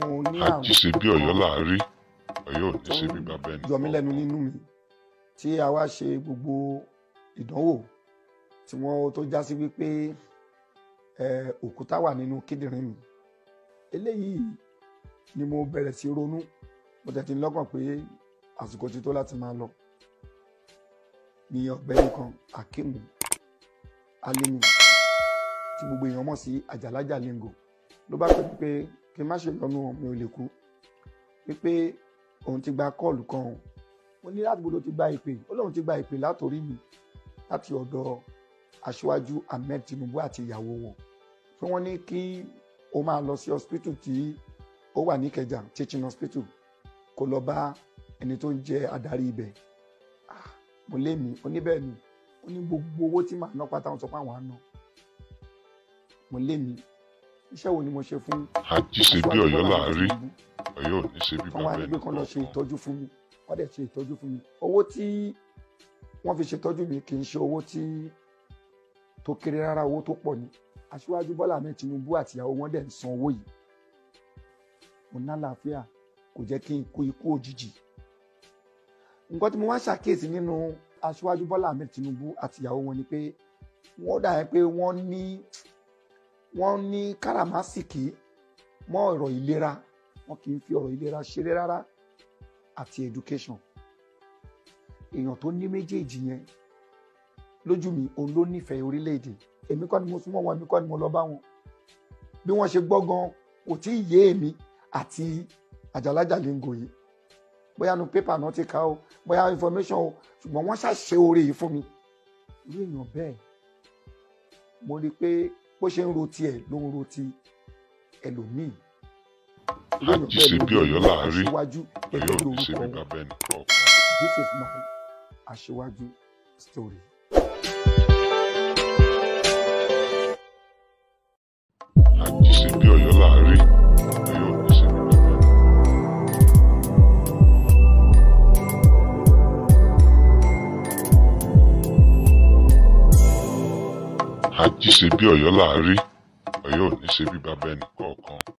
àwọn oní àrùn àjí ṣe bí ọ̀yọ́ là á rí ọ̀yọ́ ò ní tó ṣe ń bí bàbá ẹnì yọ mí lẹ́nu nínú mi tí a wá ṣe gbogbo ìdánwò tí wọ́n tó já sí wípé eh, òkúta wà nínú kíndìnrín mi eléyìí ni mo bẹ̀rẹ̀ sí ronú mo tẹ̀ tí ń lọ́kàn pé àsìkò ti tó láti máa lọ ní ọ̀gbẹ́ni kan Akeem Alimi tí gbogbo èèyàn mọ̀ sí Àjàlájà Lingo ló bá pè mí pé kí n má ṣe lọ́nu mi ò lè kú wípé òun ti gba kọ́ọ̀lù kan o mo ní láti gbọdọ̀ ti gba ìpè ó lóun ti gba ìpè látòrí mi láti ọ̀dọ̀ aṣíwájú Ahmed Tinubu àti ìyàwó wọn pé wọ́n ní kí o máa lọ sí hospital tí ó wà ní Ìkẹjà teaching hospital kó lọ bá ẹni tó ń jẹ adarí ibẹ̀ Ah, mo lé mi oníbẹ̀ ni ó ní gbogbo owó tí màá ná pátá wọn sọ pé àwọn á ná mo lé mi iṣẹ́ wo ni mo ṣe fún àjí ṣe bí ọ̀yọ́ là á rí Tinubu? ọ̀yọ́ ò ní ṣe bí wọ́n wá bàbá ní ẹnì pé kán lọ ṣe kọ̀ọ̀kan ìtọ́jú fún mi wọ́n dẹ̀ ṣe ìtọ́jú fún mi owó tí wọ́n fi ṣètọ́jú mi kì í ṣe owó tí tó kéré rárá owó tó pọ̀ ni aṣíwájú Bọ́lá Ahmed Tinubu àti ìyàwó wọn dẹ̀ ń san owó yìí mo ná àlàáfíà kò jẹ́ kí n kú ikú òjijì nǹkan tí mo wá ṣàkíyèsí nínú aṣíwájú Bọ́lá Ahmed Tinubu àti ìyàwó wọn ni pé wọ́n dà pé wọ́n ní wọ́n ní káràmásìkì mọ́ ọ̀rọ̀ ìlera wọn kì í fi ọ̀rọ̀ ìlera ṣeré rárá àti education èèyàn tó ní méjèèjì yẹn lójú mi òun ló nífẹ̀ẹ́ orílẹ̀-èdè èmi kọ́ ni mo súnmọ́ wọn èmi kọ́ ni mo lọ bá wọn bí wọ́n ṣe gbọ́ gan kò tí ì yé èmi àti Àjàlájà Lingo yìí bóyá nu pépà náà ti kà ó bóyá information o ṣùgbọ́n wọ́n ṣàṣe oore yìí fún mi irú èèyàn bẹ́ẹ̀ mo rí i pé bó ṣe ń ro tiẹ̀ ló ń ro ti ẹlòmíì irú èèyàn àjí bẹ́ẹ̀ ṣe ló bí ń ọ̀yọ́ ro là á rí aṣíwájú ọ̀yọ́ gẹ́gẹ́ ò bí ní ṣe orúkọ bí wọn bàbá ẹnì kọ̀ọ̀kan. this is my aṣíwájú story. àjí ṣe bí ọ̀yọ́ là á rí ọ̀yọ́ ò ní ṣe bí bàbá ẹnì àjí ṣe bí ọ̀yọ́ là á rí ọ̀yọ́ ò ní ṣe bí bàbá ẹnì kọ̀ọ̀kan.